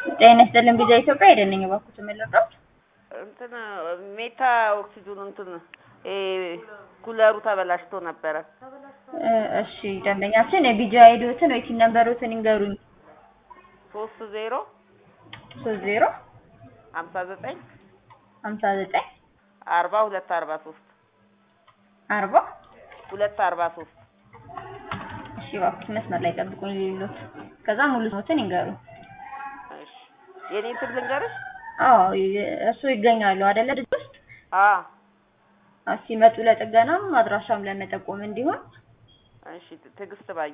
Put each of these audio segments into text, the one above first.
ጤና ይስጥልን ቪዛ ኢትዮጵያ አይደለኝ እባክዎት የምልዎት እንትን ሜታ ኦክሲጅኑ እንትን ይሄ ኩለሩ ተበላሽቶ ነበረ። እ እሺ ደንበኛችን የቪዛ አይዲዎትን ወይ ቲን ነምበሮትን ይንገሩኝ። ሶስት ዜሮ ሶስት ዜሮ ሀምሳ ዘጠኝ ሀምሳ ዘጠኝ አርባ ሁለት አርባ ሶስት አርባ ሁለት አርባ ሶስት እሺ እባክዎት መስመር ላይ ጠብቁኝ ልሎት ከዛ ሙሉ ስሞትን ይንገሩኝ። እሺ የኔን ስም ልንገርሽ? አዎ እሱ ይገኛሉ አይደለ ድርጅት ውስጥ አዎ አዎ፣ ሲመጡ ለጥገናም አድራሻም ለመጠቆም እንዲሆን እሺ ትዕግስት ባዩ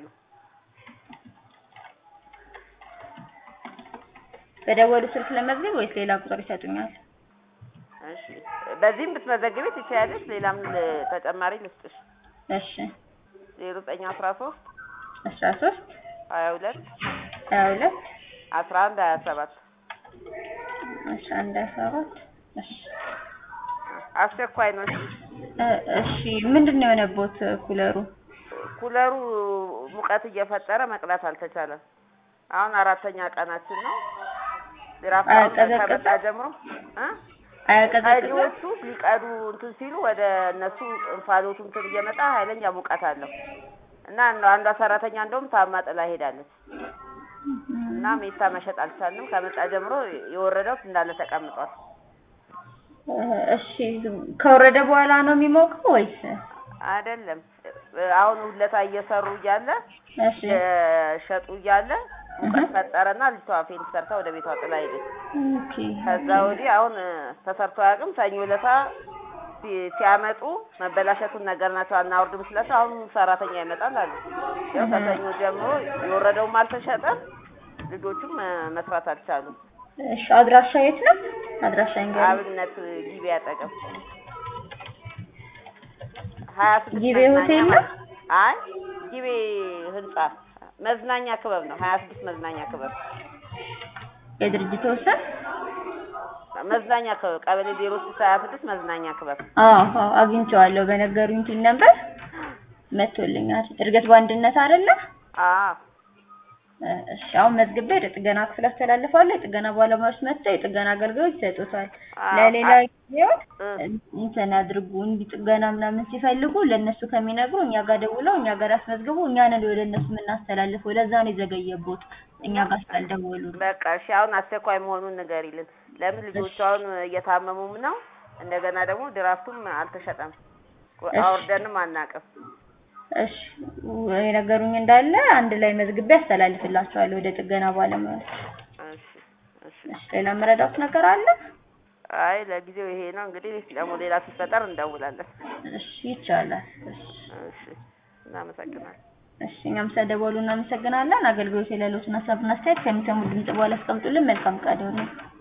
በደወሉ ስልክ ለመዝገብ ወይስ ሌላ ቁጥር ይሰጡኛል? እሺ በዚህም ብትመዘግቢ ትችያለሽ። ሌላም ል- ተጨማሪ ልስጥሽ። እሺ ዜሮ ዘጠኝ አስራ ሶስት አስራ ሶስት ሀያ ሁለት ሀያ ሁለት አስራ አንድ ሀያ ሰባት አስራ አንድ ሀያ ሰባት እሺ አስቸኳይ ነው። እሺ እ እሺ ምንድን ነው የሆነቦት ኩለሩ? ኩለሩ ሙቀት እየፈጠረ መቅዳት አልተቻለም። አሁን አራተኛ ቀናችን ነው። ድራፍት አሁን አያቀዘቅዝም? ከመጣ ጀምሮ እ አያቀዘቅዝም? ቀጂዎቹ ሊቀዱ እንትን ሲሉ ወደ እነሱ እንፋሎቱ እንትን እየመጣ ኃይለኛ ሙቀት አለው እና አንዷ- አንዷ ሰራተኛ እንደውም ታማ ጥላ ሄዳለች እና ሜታ መሸጥ አልቻልንም። ከመጣ ጀምሮ የወረደው እንዳለ ተቀምጧል። እ እሺ ከወረደ በኋላ ነው የሚሞቀው ወይስ? አይደለም አሁን ሁለታ እየሰሩ እያለ እሺ የሸጡ እያለ ሙቀት ፈጠረና ልጅቷ ፌንት ሰርታ ወደ ቤቷ ጥላ ሄደች። ኦኬ ከዛ ወዲህ አሁን ተሰርቶ አያውቅም። ሰኞ ዕለታ ሲ- ሲያመጡ መበላሸቱን ነገር ናቸው አናወርድም ስላቸው አሁን ሰራተኛ ይመጣል አሉ። ያው ከሰኞ ጀምሮ የወረደውም አልተሸጠም፣ ልጆቹም እ፣ መስራት አልቻሉም። እሺ አድራሻ የት ነው? አድራሻ ይንገሩኝ። አብነት ጊቤ አጠገብ ሀያ ስድስት ጊቤ መዝናኛ ሆቴል ነው? ማለት- አይ ጊቤ ህንጻ መዝናኛ ክበብ ነው። ሀያ ስድስት መዝናኛ ክበብ የድርጅቱ ስም? መዝናኛ ክበብ ቀበሌ ዜሮ ስድስት ሀያ ስድስት መዝናኛ ክበብ አዎ አዎ አግኝቼዋለሁ። በነገሩኝ ቲን ነበር መጥቶልኛል። እድገት በአንድነት አይደለ? አዎ እ እሺ አሁን መዝግቤ ወደ ጥገና ክፍል አስተላልፋለሁ። የጥገና ባለሙያዎች መጥተው የጥገና አገልግሎት ይሰጡታል። አዎ። ለሌላ ጊዜው እ፣ እንትን አድርጉ እንዲህ ጥገና ምናምን ሲፈልጉ ለእነሱ ከሚነግሩ እኛ ጋር ደውለው እኛ ጋር ያስመዝግቡ። እኛ ነን ወደ እነሱ የምናስተላልፈው። ለዛ ነው የዘገየቦት እኛ ጋር ስላልደወሉ ነው። በቃ እሺ አሁን አስቸኳይ መሆኑን ንገሪልን። ለምን ልጆቹ አሁን እየታመሙም ነው። እንደገና ደግሞ ድራፍቱም አልተሸጠም፣ እሺ። አውርደንም አናውቅም። እሺ የነገሩኝ እንዳለ አንድ ላይ መዝግቤ አስተላልፍላቸዋለሁ ወደ ጥገና ባለሙያዎች። እሺ እሺ። እሺ ሌላ መረዳት ነገር አለ? አይ ለጊዜው ይሄ ነው እንግዲህ፣ ደግሞ ሌላ ሲፈጠር እንደውላለን። እሺ ይቻላል። እሺ እሺ እናመሰግናለን። እሺ እኛም ስለደወሉ እናመሰግናለን። አገልግሎት የሌሎትን ሀሳብና አስተያየት ከሚሰሙ ድምጽ በኋላ አስቀምጡልን። መልካም ቀን ይሁን።